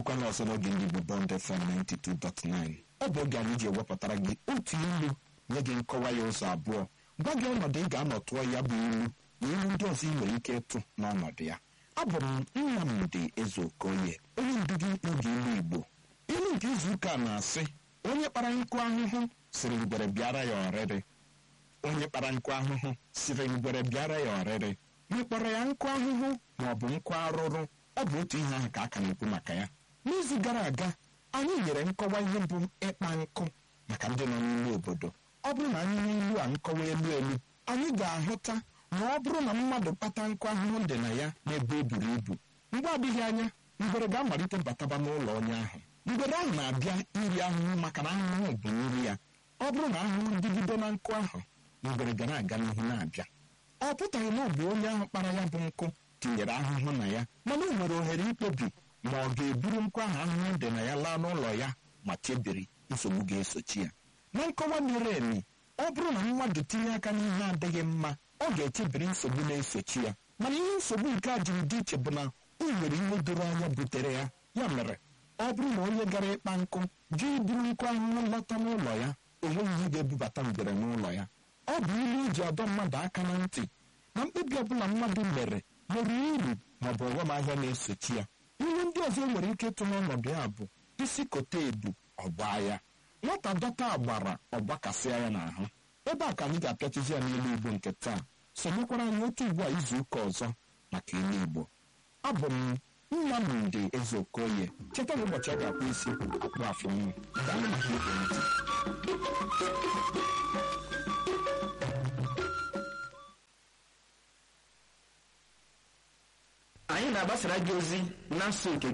bụkwana ọzọ n'oge ndị Igbo Bond FM 92.9 ọ bụ oge anyị ji ewepụtara gị otu ilu nye gị nkọwa ya ụzọ abụọ gwa gị ọnọdụ ị ga-anọ tụọ ya bụ ilu na ilu ndị ọzọ ị nwere ike ịtụ n'ọnọdụ ya abụ m Nnamdi Ezeokoye onye ndu gị n'oge ilu Igbo ilu nke izu ụka na-asị onye kpara nkụ ahụhụ siri ngwere bịara ya ọrịrị onye kpara nkụ ahụhụ siri ngwere bịara ya ọrịrị mekpọrọ ya nkụ ahụhụ ma ọ bụ nkụ arụrụ ọ bụ otu ihe ahụ ka a ka na-ekwu maka ya n'izu gara aga anyị nyere nkọwa ihe bụ ịkpa nkụ maka ndị nọ n'ime obodo ọ bụrụ na anyị n'ilu a nkọwa elu elu anyị ga-ahụta ma ọ bụrụ na mmadụ kpata nkụ ahụhụ dị na ya n'ebe o buru ibu mgbe adịghị anya ngwere ga-amalite bataba n'ụlọ onye ahụ ngwere ahụ na-abịa iri ahụhụ maka na ahụhụ bụ nri ya ọ bụrụ na ahụhụ dịgide na nkụ ahụ ngwere ga na-aga n'ihu na-abịa ọ pụtaghị na ọ bụ onye ahụ kpara ya bụ nkụ tinyere ahụhụ na ya mana o nwere ohere ikpebi ma ọ ga-eburu nkụ ahụ ahụhụ dị na ya laa n'ụlọ ya ma chebiri nsogbu ga-esochi ya na nkọwa miri emi ọ bụrụ na mmadụ tinye aka n'ihe adịghị mma ọ ga-echebiri nsogbu na-esochi ya mana ihe nsogbu nke a jiri dị iche bụ na o nwere ihe doro anya butere ya ya mere ọ bụrụ na onye gara ịkpa nkụ jụ iburu nkụ ahụhụ lọta n'ụlọ ya o nweghị ihe ga-ebubata ngwere n'ụlọ ya ọ bụ ilu iji ọdọ mmadụ aka na ntị na mkpebi ọbụla mmadụ mere nwere uru ma ọ bụ ọghọm ahịa na-esochi ya ihe ndị ọzọ nwere ike ịtụ n'ọnọdụ ya bụ isi kote ebu ọgba ya nwata dọta agbara ọgbakasịa ya n'ahụ ebe a ka anyị ga-apịachizi ya n'elu igbo nke taa sonyekwara anyị otu ugbu a izu ụka ọzọ maka ilu igbo abụ m Nnamdi Ezeokoye cheta na ụbọchị a ga-akpụ isi akpụ afọ nwa daalụ maka ige ntị anyị na-agbasara gị ozi na nsọ nke